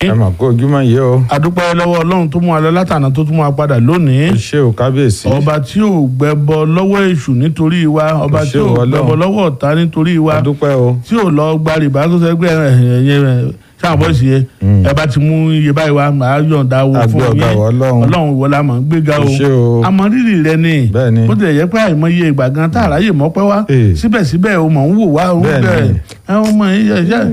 ẹ mà kó ojúmọ́ yìí o adúpẹ́ lọ́wọ́ ọlọ́run tó mú wa lọ látàná tó tún mú wa padà lónìí ṣé o kábíyèsí ọba tí ò gbẹbọ lọ́wọ́ èṣù nítorí wa ọba Ṣé tí ò o Ọlọ́run? gbẹbọ lọ́wọ́ ọ̀tá nítorí wa adúpẹ́ o tí ò lọ gba rìbá tó sẹ pé ẹyẹ sáà bọ́ sí yẹ ẹ bá ti mú iye báyìí wá màá yọ̀ǹda wo Àgbẹ̀ fún ọ̀gá yín wa Ọlọ́run. ọlọ́run ìwọ la mọ̀ ń gbéga o ṣé o àmọ́ rírì rẹ ni Bẹ́ẹ̀ ni. bó tilẹ̀ yẹ pé àìmọye ìgbà gan tá àráyè mọ́pẹ́ wá Ee. síbẹ̀síbẹ̀ o mọ̀ ń wò wá o ń Bẹ́ẹ̀ ni. bẹ̀ ẹ ọmọ yìí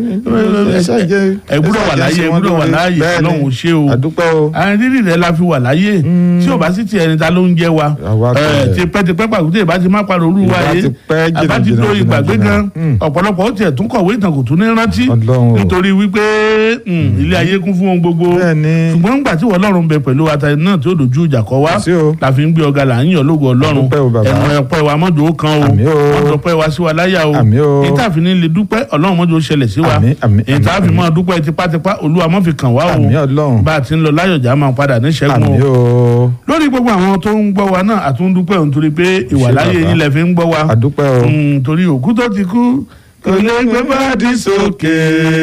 ẹ gbúdọ̀ wà láyé ẹ gbúdọ̀ wà láyé ọlọ́run ò ṣe o adúpẹ́ o àwọn rírì rẹ la fi wà láyé tí o bá sì ti ẹni ta ló ń jẹ wa Àwa ẹ kẹ̀. ti pẹ́ ti pẹ́ pàkúté ìbá ti má parọ́ olú wa Ìbá yé ti pẹ́ jìnnà, àbá ti jìnnà, tó jìnnà, ìgbàgbé jìnnà. gan Mm. ọ̀pọ̀lọpọ̀ ó tiẹ̀ tún kọ̀wé ìtàn kò tún ní rántí Ọlọ́run o. nítorí wípé mm, ilé ayé kún fún ohun gbogbo bẹ́ẹ̀ ni ṣùgbọ́n nígbà tí Ọlọ́run bẹ pẹ̀lú ata náà tí ó dojú ìjà kọ wá sí o la fi ń gbé ọ̀gá là ń yàn lógo Ọlọ́run Adúpẹ́ o, bàbá. ẹnu ẹ̀pẹ́ wa mọ́jọ́ ó kan o Àmín o. mọ́jọ́ pẹ́ wa sí wa láyà o Àmín o. èyí tá a fi ní lè dúpẹ́ Ọlọ́run mọ́jọ́ ó ṣẹlẹ̀ sí wa Àmín, àmín, èyí tá a fi àmín. máa dúpẹ́ tipátipá Olúwa má fi kàn wá o àmì ọlọ́run bá a ti ń lọ láyọ̀jà máa padà ní ṣẹ́gun àmì o o lórí gbogbo àwọn tó ń gbọ́ wa náà àtúndúpẹ́ òun torí pé ìwàláyé bàbá. yín lẹ fi ń gbọ́ wa adúpẹ́ o Mm, torí òkú tó ti kú kò lè gbé báàdì sókè.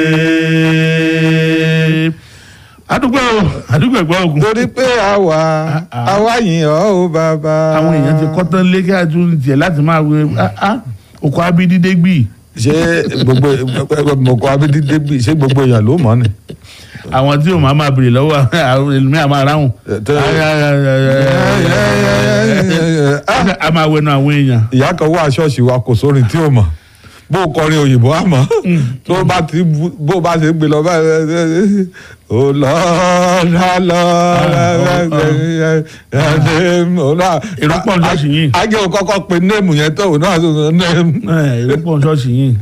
adúpẹ́ o adúpẹ́ gbọ́ ògùn. torí pé àwa ah. àwa yìn ọ́ o bàbá àwọn èèyàn ti kọ́ tán lé kí a tún tiẹ̀ láti máa wé okò abídídé gbì ṣé gbogbo mọ̀kọ́ abídídé bí ṣé gbogbo èèyàn ló mọ̀ ni. àwọn tí yóò máa máa bèrè lọ́wọ́ àwọn èlùmí àmọ́ aráhùn Tẹ́- a máa wẹnu àwọn èèyàn. ìyá kan wá ṣọ́ọ̀ṣì wa kò sórin tí ò mọ̀ bó o kọrin òyìnbó àmọ́ tó bá ti bu- bó o bá ṣe ń gbé lọ báyìí ó lọ rà lọ Èrò pọ̀ ní ṣọ́ọ̀ṣì yìí. ajé o kọ́kọ́ pe néèmù yẹn tó òun náà tó sọ néèmù. èrò pọ̀ ní ṣọ́ọ̀ṣì yìí.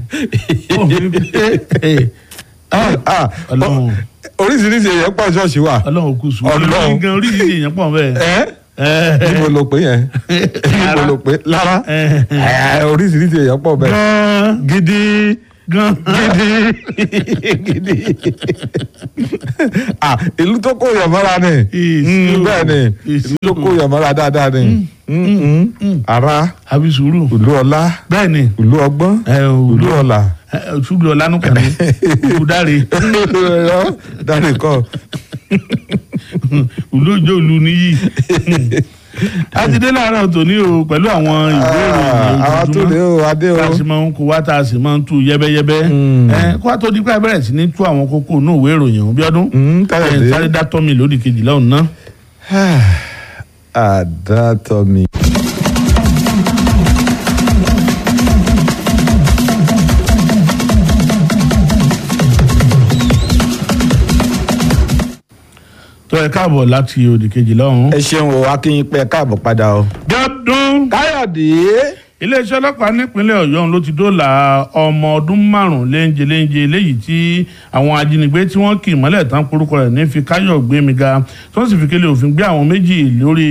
Ọlọ́run oríṣiríṣi èèyàn pọ̀ ṣọ́ọ̀ṣì wa Ọlọ́run kù sùn. Ọlọ́run. Ọlọ́run gan oríṣiríṣi èèyàn pọ̀ bẹ́ẹ̀. ẹ́ Ẹ níbo ló pé yẹn níbo ló pé lára ẹ ẹ́, oríṣiríṣi èèyàn pọ̀ bẹ́ẹ̀ gan gidi gan gidi ah ìlú tó kó yàn mọ́ra ni Ìsí Mm, o. bẹ́ẹ̀ ni Ìsí ìlú tó o. kó yàn mọ́ra dáadáa ni Mm, mm. ara àbí sùúrù ìlú ọlá bẹ́ẹ̀ ni ìlú ọgbọ́n ẹ ìlú òlú ọlà ṣùgbọ́n ọlánúkàn ní òlú dáre dáre kọ́ òlú òjò òlú níyì a ti dé láàárọ̀ tòní o pẹ̀lú àwọn ìwé ìròyìn àwa tó lé ojoojúmọ́ o adé o tá a sì máa ń kó wá tá a sì máa ń tú yẹ́bẹ́yẹ́bẹ́ Mm. ẹ kó a tó di pé a bẹ̀rẹ̀ sí ní tú àwọn kókó inú ìwé ìròyìn ọ̀hún bí ọdún Mm, ẹ Káyọ̀dé sáré dá tọ́ mi lódì kejìlá ọ̀hún ná. àdàtọ̀ mi. tó ẹ káàbọ̀ láti òdì kejìlá ọ̀hún. ẹ ṣeun o akínyìn pé ẹ káàbọ̀ padà o. dọ́dún káyọ̀dé. iléeṣẹ́ ọlọ́pàá nípínlẹ̀ ọ̀yọ́ ọ̀hún ló ti dóòlà ọmọ ọdún márùn-ún léńjẹ léńjẹ léyìí tí àwọn ajínigbé tí wọ́n kì mọ́lẹ̀ tán porúkọ rẹ̀ ní fi káyọ̀ gbémiga tí wọ́n sì fi kélé òfin gbé àwọn méjì lórí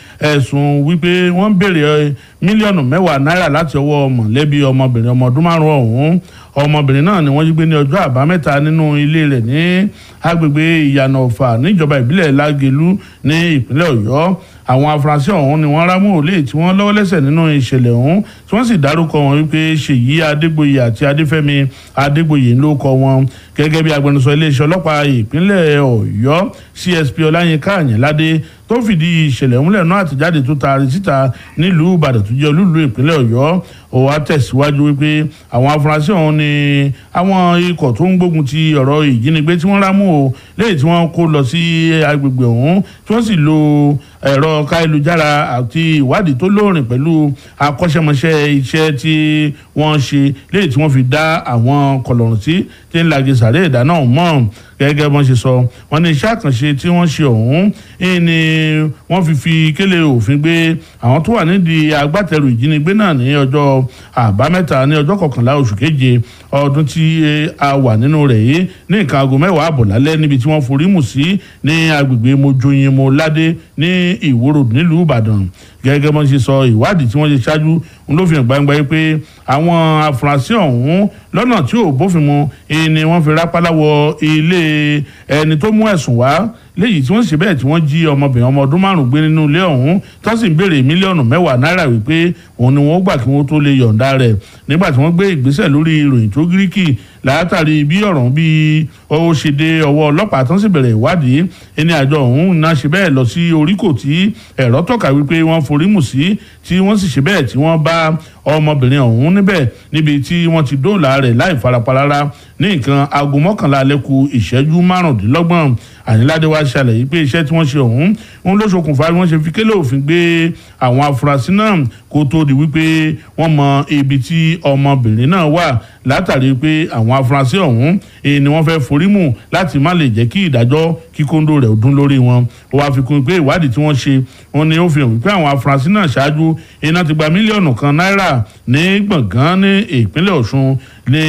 ẹ̀sùn wípé wọ́n ń béèrè ẹ, mílíọ̀nù mẹ́wàá náírà láti ọwọ́ mọ̀lẹ́bí ọmọbìnrin ọmọ ọdún márùn-ún ọ̀hún ọmọbìnrin náà ni wọ́n jí gbé ní ọjọ́ àbámẹ́ta nínú ilé rẹ̀ ní agbègbè ìyànà ọ̀fà níjọba ìbílẹ̀ lágẹ̀lú ní ìpínlẹ̀ ọ̀yọ́ àwọn afurasí ọ̀hún ni wọ́n rámú òlé tí wọ́n lọ́wọ́ lẹ́sẹ̀ nínú ìṣẹ̀lẹ̀ ọ̀hún tí wọ́n sì dárúkọ wọn wípé ṣèyí adégbòye àti adéfẹ́mi adégbòye ló kọ wọn gẹ́gẹ́ bí agbẹnusọ iléeṣẹ́ ọlọ́pàá ìpínlẹ̀ ọ̀yọ́ csp ọláyínká àyìnládé tó fìdí ìṣẹ̀lẹ̀ múlẹ̀ náà àtẹ̀jáde tó taari síta nílùú ìbàdàn tó jẹ́ olúùlú ìpínlẹ̀ ọ̀yọ́ ó wá tẹ̀síwájú wípé àwọn afurasí ọ̀hún ni àwọn ikọ̀ tó ń gbógun ti ọ̀rọ̀ ìjínigbé tí wọ́n rámú o lẹ́yìn tí wọ́n kó lọ sí agbègbè ọ̀hún tí wọ́n sì lo ẹ̀rọ káyélujára àti ìwádìí tó lóòrìn pẹ̀lú akọ́ṣẹ́mọṣẹ́ iṣẹ́ tí wọ́n ṣe lẹ́yìn tí wọ́n fi dá àwọn kọlọ̀rùn sí tí ń lagi sàré ìdáná ọ̀hún mọ́ gẹ́gẹ́ bọ́n ṣe sọ wọ́n ní iṣẹ́ àkànṣe tí wọ́n ṣe ọ̀hún eh, ni wọ́n fi fi kélé òfin gbé àwọn tó wà nídìí agbátẹrù ìjínigbé náà ní ọjọ́ àbámẹ́ta ní ọjọ́ kọkànlá oṣù keje ọdún tí eh, a wà nínú rẹ̀ yìí ní nǹkan aago mẹ́wàá àbọ̀ lálẹ́ níbi tí wọ́n forí mù sí ní agbègbè mojoyinmo ládé ní ìwòrò nílùú ìbàdàn gẹ́gẹ́ bọ́n ṣe sọ ìwádìí tí wọ́n ṣe ṣáájú ń ló fi hàn gbangba yìí pé àwọn afurasí ọ̀hún lọ́nà tí ò bófin mu eh, ni wọ́n fi rápálá wọ ilé ẹni tó mú ẹ̀sùn wá léyìí tí wọ́n ṣe bẹ́ẹ̀ tí wọ́n jí ọmọbìnrin ọmọ ọdún márùn gbé nínú ilé ọ̀hún tó sì ń béèrè mílíọ̀nù mẹ́wàá náírà wípé òun ni wọ́n gbà kí wọ́n tó lè yọ̀ǹda rẹ̀ nígbà tí wọ́n gbé ìgbésẹ̀ lórí ìròyìn tó gíríkì látàrí bí ọ̀rọ̀ bí ó ṣe dé ọwọ́ ọlọ́pàá tán sì bẹ̀rẹ̀ ìwádìí ẹni àjọ ọ̀hún náà ṣe bẹ́ẹ̀ lọ sí oríkò tí ẹ̀rọ tọ́ka wípé wọ́n forí mù sí tí wọ́n sì ṣe bẹ́ẹ̀ tí wọ́n bá ọmọbìnrin ọ̀hún níbẹ̀ níbi tí wọ́n ti dóòlà rẹ̀ láì farapa rárá ní nǹkan aago mọ́kànlá lẹ́kù ìṣẹ́jú márùndínlọ́gbọ̀n àyínládé wa ṣàlàyé pé iṣẹ́ tí wọ́n ṣe ọ̀hún ń ló ṣokùnfà bí wọ́n ṣe fi kélé òfin gbé àwọn afurasí náà kó tó di wípé wọ́n mọ ibi tí ọmọbìnrin náà wà látàrí pé àwọn afurasí ọ̀hún ni wọ́n fẹ́ forí mù láti má lè jẹ́ kí ìdájọ́ kíkóńdó rẹ̀ dún lórí wọn ó wáá fi kún pé ìwádìí tí wọ́n ṣe wọn ni ó fi hàn wípé àwọn afurasí náà ṣáájú iná ti gba mílíọ̀nù kan náírà ní gbọ̀ngàn ní ìpínlẹ̀ ọ̀ṣun ní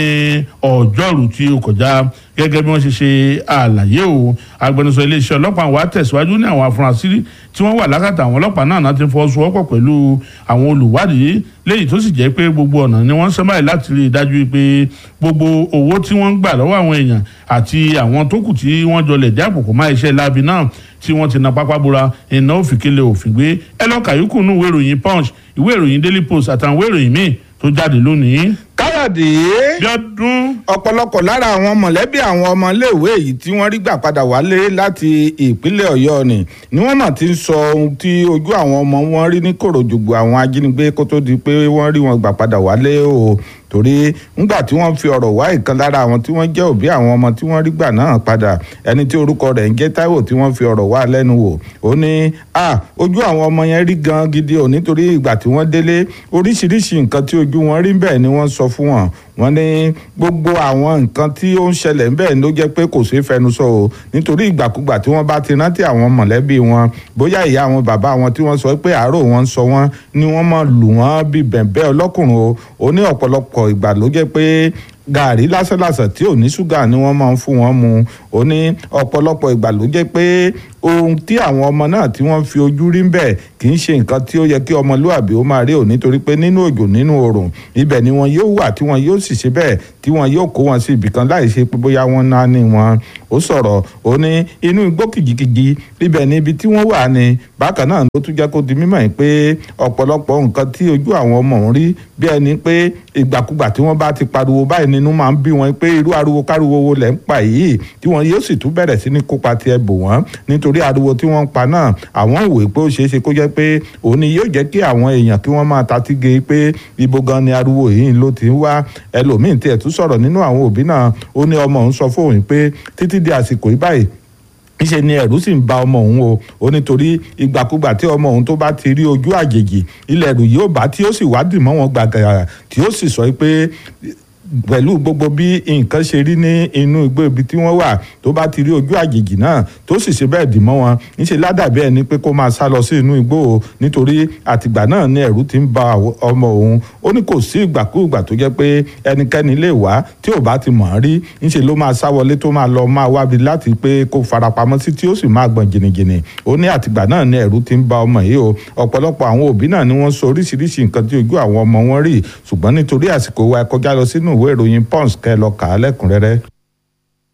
ọjọ́rú tí ó kọjá gẹ́gẹ́ bí wọ́n ṣe ṣe àlàyé o agbẹnusọ iléeṣẹ́ ọlọ́pàá wa tẹ̀síwájú ní àwọn afurasí tí wọ́n wà lákàtà àwọn ọlọ́pàá náà náà ti fọwọ́sowọ́pọ̀ pẹ̀lú àwọn olùwádìí léyìí tó sì jẹ́ pé gbogbo ọ̀nà ni wọ́n ń sábà láti rí i dájú pé gbogbo owó tí wọ́n ń gbà lọ́wọ́ àwọn èèyàn àti àwọn tó kù tí wọ́n jọlẹ̀ dé àpòkò má iṣẹ́ láabi náà tí wọ́n ti na pápá bora iná òfìkélé òfin gbé ẹ lọ́ọ́ kàyúkù nù ìwé ìròyìn punch ìwé ìròyìn daily post àtàwọn ìwé ìròyìn míì tó jáde lónìí. káyọ̀dé bí ọdún ọ̀pọ̀lọpọ̀ lára àwọn mọ̀lẹ́bí àwọn ọmọléèwé yìí tí wọ́n rí gbà padà wálé láti ìpínlẹ̀ ọ̀yọ́ ni ni wọ́n mọ̀ ti ń sọ ohun tí ojú àwọn ọmọ wọn rí ní kòròjògbò àwọn ajínigbé kó tó di pé wọ́n rí wọn gbà padà wálé o torí ńgbà tí wọ́n fi ọ̀rọ̀ wá ìkan lára àwọn tí wọ́n jẹ́ òbí àwọn ọmọ tí wọ́n rí gbà náà padà ẹni tí orúkọ rẹ̀ ń jẹ́ Táíwò tí wọ́n fi ọ̀rọ̀ wá lẹ́nu wò ó ní à ojú àwọn ọmọ yẹn rí gan gidi ò nítorí ìgbà tí wọ́n délé oríṣiríṣi nǹkan tí ojú wọn rí bẹ́ẹ̀ ni wọ́n sọ fún wọn wọ́n ní gbogbo àwọn nǹkan tí ó ń ṣẹlẹ̀ ń bẹ́ẹ̀ ló jẹ́ pé kò ṣeé fẹnu sọ o nítorí ìgbàkúgbà tí wọ́n bá ti rántí àwọn mọ̀lẹ́bí wọn bóyá ìyá àwọn bàbá wọn tí wọ́n sọ pé àárò wọn ń sọ wọ́n ni wọ́n máa lù wọ́n bíi bẹ̀ǹbẹ́ ọlọ́kùnrin o ó ní ọ̀pọ̀lọpọ̀ ìgbà ló jẹ́ pé gàrí lásánlàsàn tí ò ní ṣúgà ni wọ́n máa ń fún wọn mu ó ní ọ̀pọ̀lọpọ̀ ìgbà ló jẹ́ pé ohun tí àwọn ọmọ náà tí wọ́n fi ojú rí ń bẹ̀ kì í ṣe nǹkan tí ó yẹ kí ọmọlúàbí ó máa rí ò nítorí pé nínú òjò nínú oòrùn ibẹ̀ ni wọn yóò wà tí wọn yóò sì ṣe bẹ́ẹ̀ tí wọn yóò kó wọn sí ibìkan láì ṣe pé bóyá wọ́n náà ní wọn ó sọ̀rọ̀ ó ní inú igbó kìjikìji ibẹ̀ ni ibi tí wọ́n wà ní bákan náà ló tún jẹ́ kó di mímọ̀ pé ọ̀pọ̀lọpọ̀ nǹkan tí ojú àwọn ọmọ òun rí bí ẹni pé ìgbàkúgbà tí wọ́n bá ti pariwo báyìí nínú máa ń bí wọn pé irú ariwo káriwo wo lẹ̀ ń pa yìí tí wọn yóò sì tún bẹ̀rẹ̀ sí ní kópa tiẹ̀ bò wọ́n nítorí ariwo tí wọ́n ń pa náà àwọn òwe pé ó ṣeé ṣe kó jẹ́ pé òun ni yóò jẹ́ kí àwọn èèyàn kí wọ́n máa tatí ge pé ibo gan ni ariwo yìí ló ti ń wá ẹlòmíín tiẹ̀ tún sọ̀rọ̀ nínú àwọn òbí náà ó ní ọmọ òun sọ fóun pé títí di àsìkò yìí báyìí níṣẹ́ ni ẹ̀rù sì ń ba ọmọ òun o ó nítorí ìgbàkúgbà tí ọmọ òun tó bá ti rí ojú àjèjì ilẹ̀ ẹ̀rù yóò bá tí ó sì wádìí mọ́ wọn gbàgàrà tí ó sì sọ pé pẹ̀lú gbogbo bí nǹkan ṣe rí ní inú igbó ibi tí wọ́n wà tó bá ti rí ojú àjèjì náà tó sì ṣe bẹ́ẹ̀ dì mọ́ wọn níṣẹ́ ládàbí ẹni pé kó máa sá lọ sí inú igbó o nítorí àtìgbà náà ni ẹ̀rù ti ń ba ọmọ òun ó ní kò sí ìgbàkúùgbà tó jẹ́ pé ẹnikẹ́ni lè wá tí ò bá ti mọ̀ ọ́n rí níṣẹ́ ló máa sá wọlé tó máa lọ máa wábi láti pé kó farapamọ́ sí tí ó sì máa gbọ̀n jìnnìjìnnì ó ní àtìgbà náà ni ẹ̀rù ti ń ba ọmọ yìí o ọ̀pọ̀lọpọ̀ àwọn òbí náà ni wọ́n sọ oríṣiríṣi nǹkan tí ojú àwọn ọmọ wọn rí ṣùgbọ́n nítorí àsìkò wa ẹ kọjá lọ sínú ìwé ìròyìn pons kẹ́ lọ kà á lẹ́kùnrẹ́rẹ́.